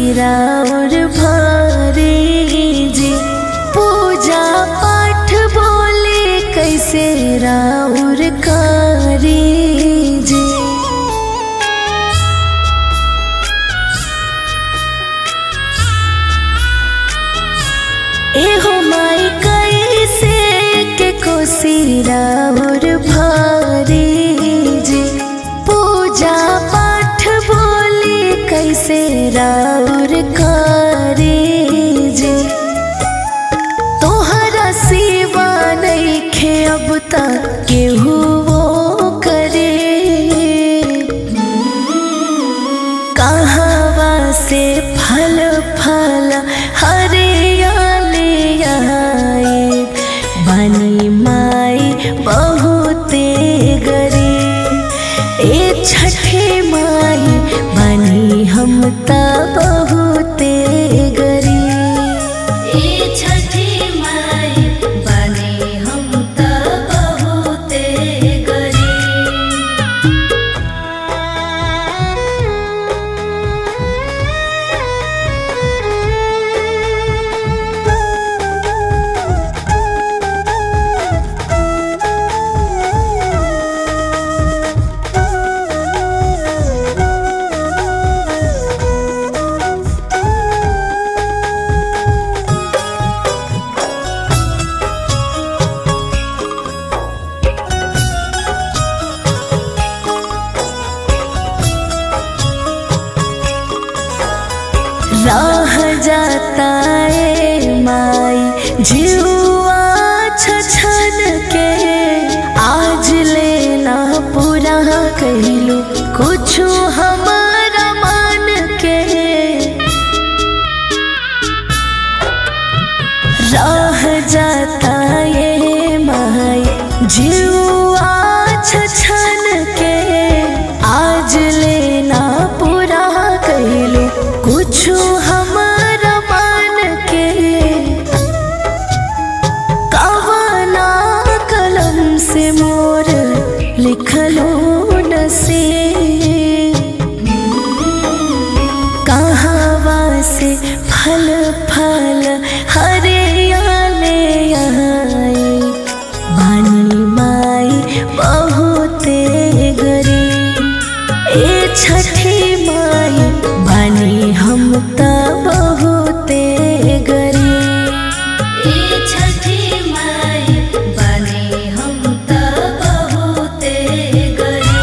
राउर भारी जी पूजा पाठ बोले कैसे राउर कारी जी एहो माई कैसे के कोसी राउर भारी जी पूजा पाठ बोली कैसे राउर कारी जी तोहरा सिवा नइखे अब तक केहू वो करे कहवा से फल फल हरियाली आए बनी माई बहुते गरी ए छठे माई बनी हम त बहुते गरी ए छठी माई बने हम त बहुते गरी राह जाता ए माई जुआ छछन के आज लेना पूरा कहलू कुछ हमारा मान के राह जाता ये माई जुआ छछन के आज लेना पूरा कहलू कुछ हमारा मान के कवना कलम से मोर लिखलो नसीब कहवा से फल फल हरियाले आए बानी माई बहुते गरी ए छठी माई बानी हम त बहुते गरी ए छठी माई बने हम त बहुते गरी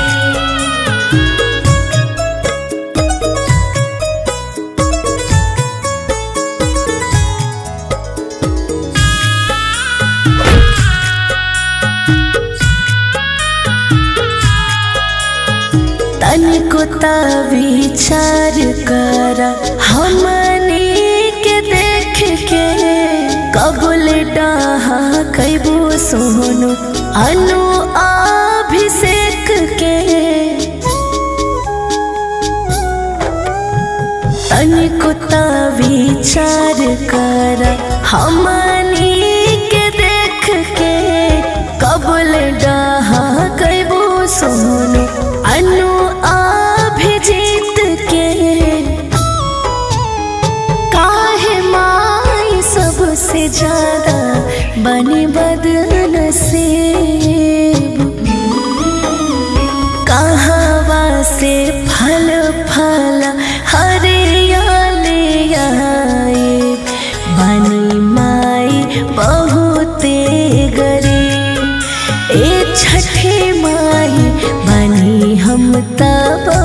तनिको त विचार कर हमनी के देख के कबुल डाहा कैबो सोनो अनु अभिषेक के तनिको त विचार कर हमनी के देख के कबुल डाहा कैबो सोनो अनु अभिजीत के काहे माई सबसे ज्यादा बनी बदनसीब कहवा से फल फल हरियाली आए बनी माई बहुते गरी ए छठे माई बनी हम तब